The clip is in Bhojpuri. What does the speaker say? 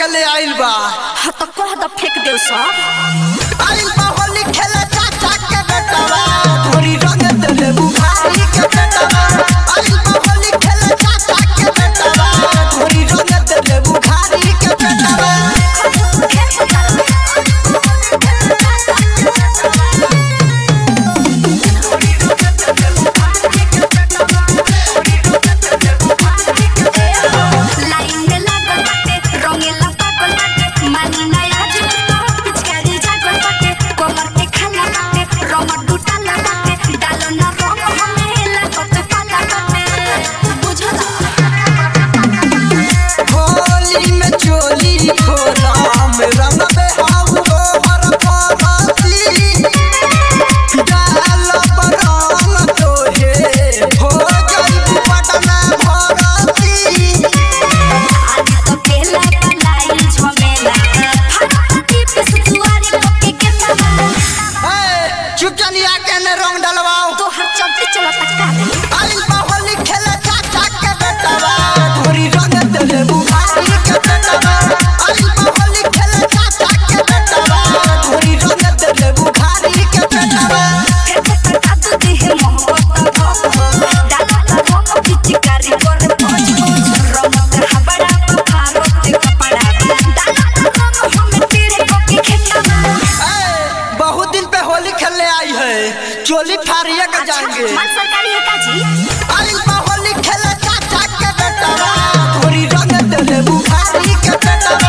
के ले आइल बा हाँ तो कह दो फेंक दे सब आइल बा होली खेले चाचा के बेटवा धोरी रंग देले बुखारी के बेटवा आइल बा होली खेले चाचा के बेटवा धोरी रंग देले बुखारी के बेटवा लाइन में लागल बाटे रंगेला पागल बाटे मानी नया जुतो पिचकारी जागल बाटे कोमर के खाला बाटे रंग टूटल बाटे डालो ना रंग हमें लागत पाला बाटे बुझला होली में चोली खोलाम रंग बेहाऊ गोबर पराती डाल बरंग तोहे हो जाई पटना भरती आज तो पहला पलाई झमेला फटाफटी पे सुवारी पके के मामा ए, चुप चलिया के ने रंग डलवाओ तो हर चलते चला पटका दे आइल बा होली खेले चाचा के बेटवा धोरी रंग देले बुखारी के बेटवा आइल बा होली खेले चाचा के बेटवा धोरी रंग देले बुखारी के बेटवा फिर पटका तू देह मोहब्बत हो डाला का रंग पिचकारी कर पहुंच रंग हबड़ा बुखारो ते कपड़ा डाला का रंग हमें तेरे को के खेता ए, बहुत दिन पे होली खेलने आई है चोली फाड़िए के जाएंगे माल सरकारी है का जी आइल बा होली खेले चाचा के बेटवा धोरी रंग देले बुखारी के बेटवा